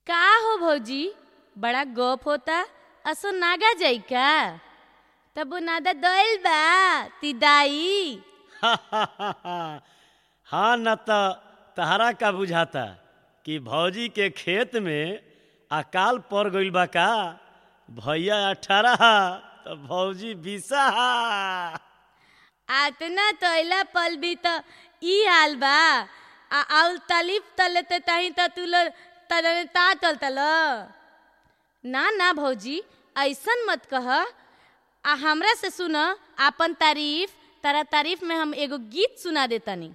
का हो भौजी बड़ा गप होता असो नागा जाई का तब नादा दयल बा ती दाई हाँ न त तहरा का बुझाता कि भौजी के खेत में अकाल पड़ गइल बा का भैया अठारह तो भौजी बीसा आतना तैला पल भी त ई हाल बा आ आउल तालीफ तलेते ताही त तुल तलने ता तल तल ना ना भौजी ऐसन मत कह आ हमरा से सुन आपन तारीफ तारा तारीफ में हम एगो गीत सुना देतनी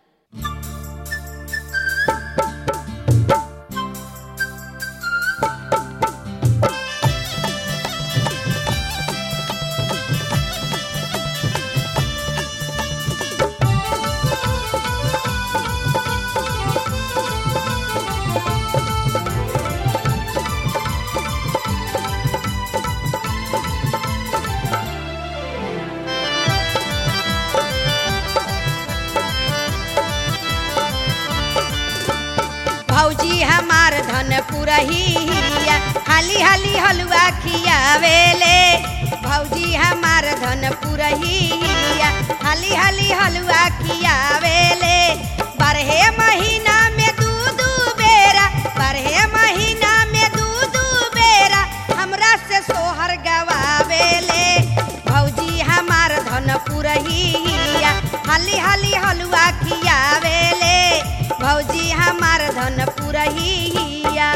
भौजी हमार धन पुरहिया हाली हाली हलुआ खियावेले भौजी हमार धन पुरहिया हाली हाली हलुआ खियावेले बारहे महीना में दू दू बेरा बारहे महीना में दू दू बेरा हमरा से सोहर गवावेले भौजी हमार धन पुरहिया हाली हाली हलुआ खियावेले भौजी हमार धन पुरहिया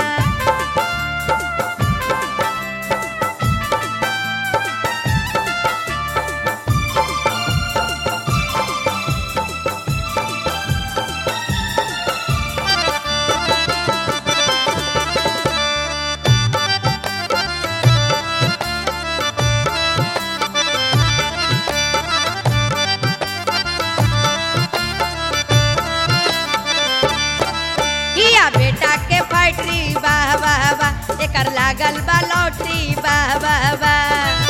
हिया बेटा के फैक्ट्री वाह वाह वाह एकर लागल बा लॉटरी वाह वाह वाह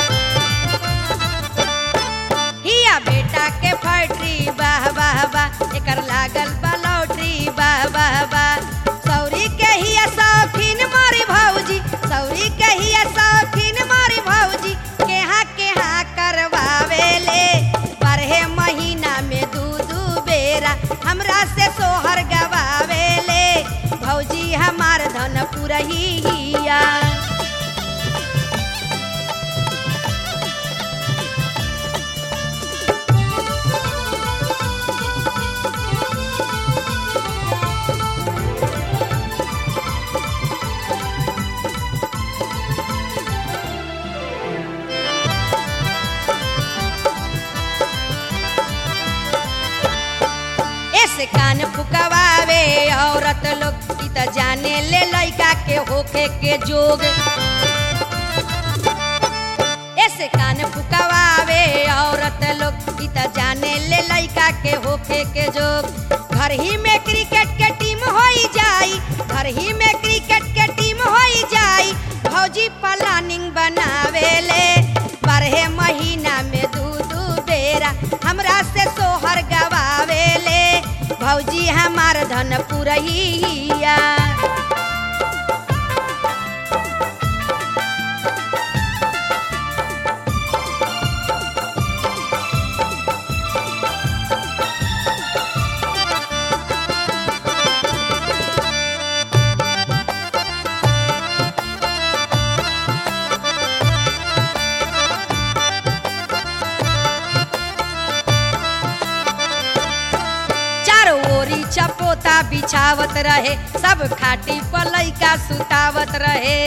हिया बेटा के फैक्ट्री वाह वाह वाह एकर लागल बा लॉटरी वाह वाह वाह सौरी के हिया शौकीन मारी भौजी सौरी के हिया शौकीन मारी भौजी केहा केहा करवावेले बारहे महीना में दू दू बेरा हमरा से सोहर गवावेले भौजी हमार धन पुरहिया ऐसे कान फुकवावे औरत लोग ई त जाने ले लइका के होखे के जोग ऐसे कान फुकवावे औरत लोग ई त जाने ले लइका के होखे के जोग घर ही में क्रिकेट के टीम होई जाई घर ही में क्रिकेट के टीम होई जाई भौजी प्लानिंग बनावेले बारहे महीना में दू दू बेरा हमरा से सोहर गवावेले भौजी हमार धन पुरहिया चारों ओरी चपोता बिछावत रहे सब खाटी पर लइका सुतावत रहे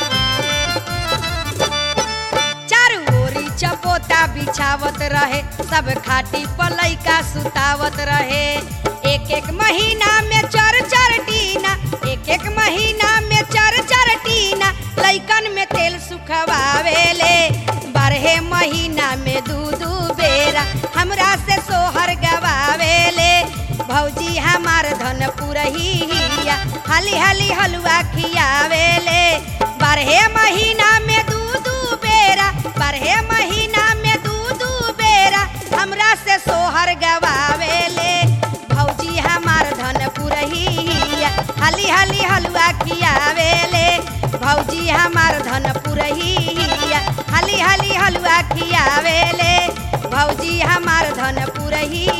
चारों ओरी चपोता बिछावत रहे सब खाटी पर लइका सुतावत रहे एक एक महीना में चार चार टीना एक एक महीना में चार चार टीना लइकन में तेल सुखवावेले बारहे महीना में दू दू बेरा हमरा से सोहर गवावेले भौजी हमार धन पुरहिया हाली हाली हलुआ खियावेले बारहे महीना में दू दू बेरा बारहे महीना में दू दू बेरा हमरा से सोहर गवावेले भौजी हमार धन पुरहिया हाली हाली हलुआ खियावेले भौजी हमार धन पुरहिया हाली हाली हलुआ खियावेले भौजी हमार धन पुरहिया